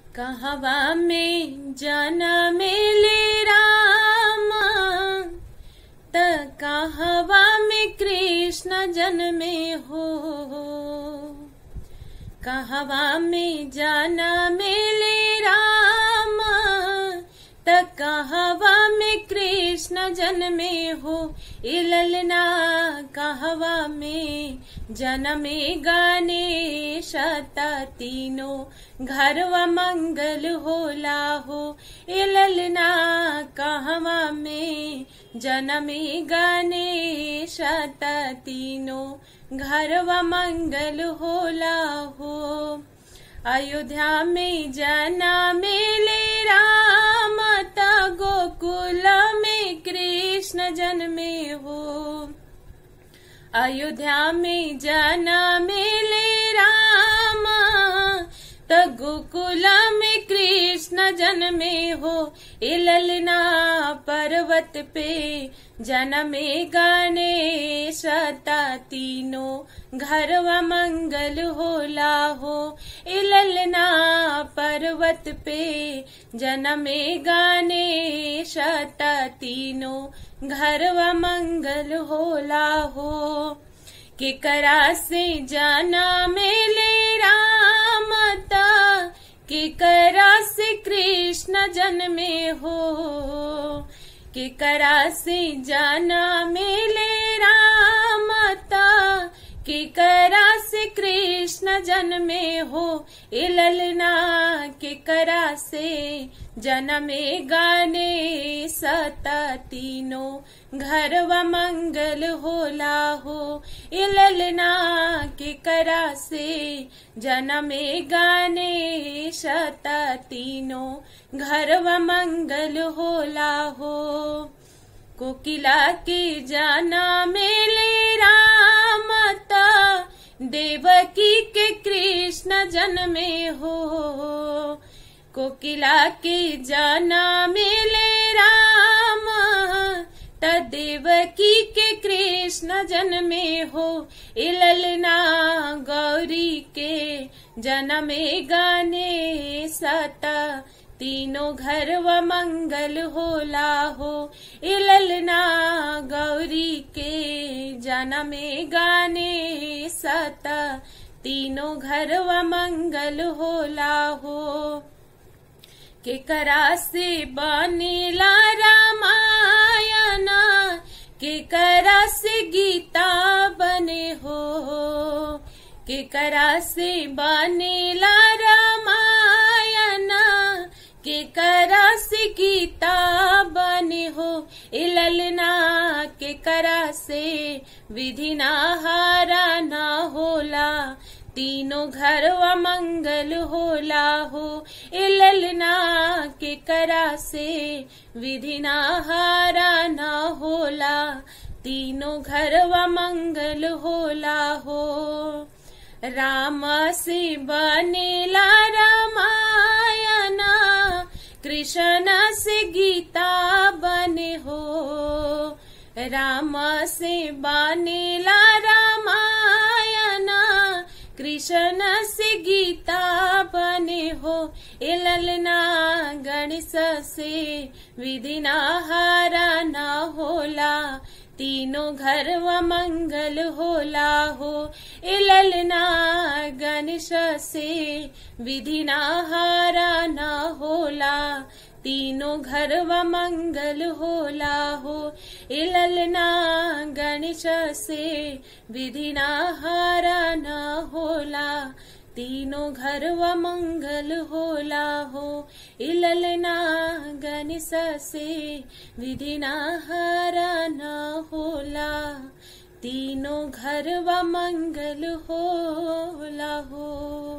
कहवा में जाना मेले रामा त कहवा में कृष्ण जन्मे हो कहवा में जाना मेले रामा त कहवा में कृष्ण जन्मे हो इललना कहवा में जनमे गाने शता तीनों घरवा मंगल होला हो इललना कहवा में जनमे गाने शता तीनों घरवा मंगल होला हो अयोध्या में जना मेले राम ता गोकुल में कृष्ण जन्मे हो अयोध्या में जना मेले राम त गोकुल में कृष्ण जन्मे हो इललना पर्वत पे जनमे गाने सता तीनों घरवा मंगल होला हो इललना पर्वत पे जनमे गाने सता तीनों घरवा मंगल होला हो केकरा से जाना मेले रामता केकरा से कृष्ण जन्मे हो केकरा से जाना मेले रामता केकरा से कृष्ण जन्मे हो इललना केकरा से जनमे गाने सता तीनों घरवा मंगल होला हो इललना केकरा से जनमे गाने सता तीनों घरवा मंगल होला हो कोकिला के जाना मेले रामता देवकी के कृष्ण जन्मे हो कोकिला के जाना मेले राम त देवकी के कृष्ण जन्मे हो इललना गौरी के जन्मे गाने सता तीनों घर व मंगल होला हो इललना गौरी के जनमे गाने सता तीनों घर व मंगल होला हो केकरा से बनेला रामायणा केकरा से गीता बने हो केकरा से बनेला रामायणा केकरा से गीता बने हो इललना केकरा से विधि ना हारा ना होला तीनों घर व मंगल होला हो इललना के करा से विधि ना हारा ना होला तीनों घर व मंगल होला हो राम से बनेला रामायणा कृष्ण से गीता बने हो राम से बनेला रामायणा कृष्ण से गीता बने हो इललना गणेश से विधि ना हारा ना होला तीनों घर व मंगल होला हो इललना गणेश से विधि ना हारा ना होला तीनों घर व मंगल होला हो इललना गणेश से विधि ना हारा ना होला तीनों घर व मंगल होला हो इललना गणेश से विधि ना हारा ना होला तीनों घर व मंगल होला हो